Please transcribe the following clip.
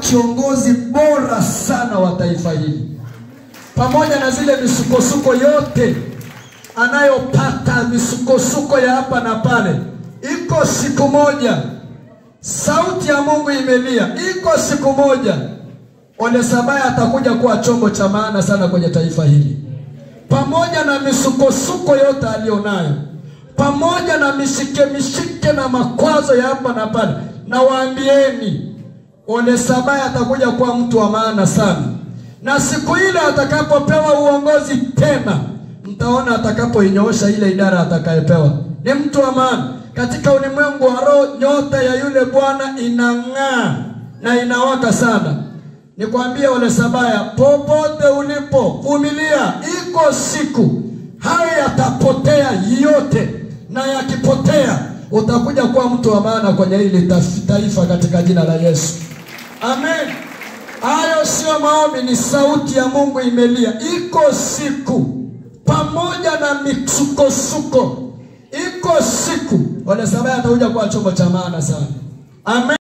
kiongozi bora sana wa taifa hili, pamoja na zile misukosuko yote anayopata, misukosuko ya hapa na pale. Iko siku moja sauti ya Mungu imelia, iko siku moja Ole Sabaya atakuja kuwa chombo cha maana sana kwenye taifa hili, pamoja na misukosuko yote aliyonayo, pamoja na mishike mishike na makwazo ya hapa na pale. Na waambieni, Ole Sabaya atakuja kuwa mtu wa maana sana, na siku ile atakapopewa uongozi tena, mtaona atakapoinyoosha ile idara atakayepewa, ni mtu wa maana katika ulimwengu wa roho. Nyota ya yule Bwana inang'aa na inawaka sana. Nikwambie Ole Sabaya, popote ulipo, vumilia, iko siku hayo yatapotea yote, na yakipotea utakuja kuwa mtu wa maana kwenye hili taifa katika jina la Yesu, amen. Hayo sio maombi, ni sauti ya Mungu imelia. Iko siku pamoja na misukosuko, iko siku Ole Sabaya atakuja kuwa chombo cha maana sana, amen.